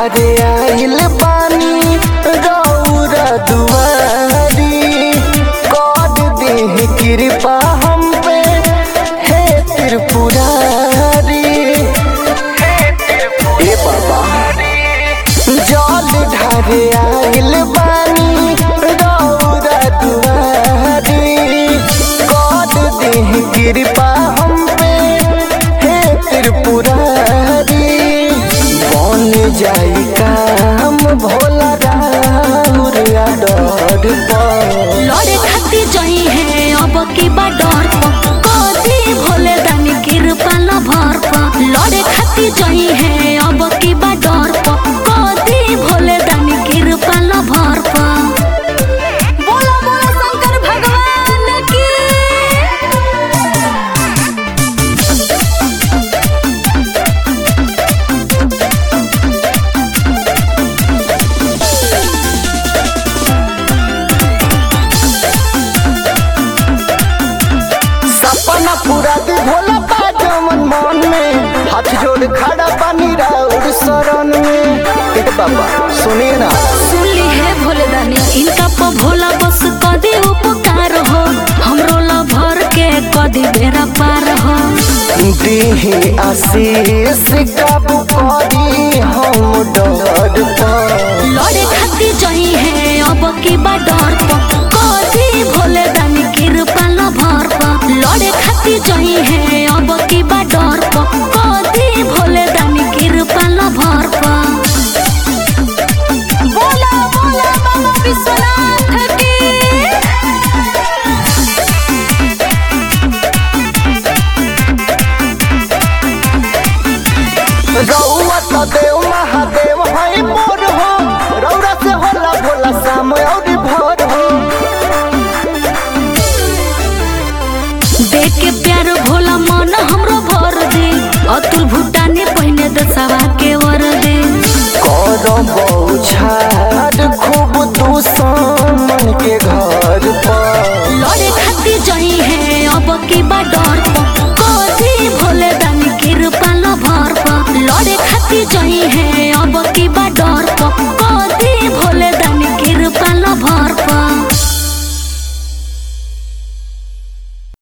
ढारे आइल बानी रौरा दुआरी कर देह कृपा हम पे हे त्रिपुरारी ए बाबा जल ढारे आइल बानी रौरा दुआरी कर देह कृपा हम पे हे त्रिपुरारी बन जाई काम भोला राउर डर पर लड़े खाती जही है अब की बा डर प कदी भोले दानी कृपा न भर प लड़े खाती जही है अब की बा डर प कदी भोले दानी कृपा न भर प बोला बोला शंकर भगवान की सपना पूरा दे भोला बाजमन मन में हाथ जोड़ खड़ा पानी राउर शरण में एक बाबा सुनिए ना सुनली है भोले दानी इनका प भोला बस कदी उपकार हो हमरो ला भर के कदी बेरा पार हो देहे आशीष काबू करी हम डर पर लड़े खाती जही है अब की बा डर प कदी भोले दानी कृपा न भर प लड़े खाती जही है अब की बा डर प कदी भोले दानी कृपा न भर प बोला बोला बाबा विश्वनाथ की रउआ तो देव महादेव है मोर हो रौरा से होला भोला शाम और भोर हो देख के प्यार भोला मन हमरो भर दे अतुल भूटानी पहिने दसवा के वर दे कर बहुछाड़ खूब दुश्मन के घर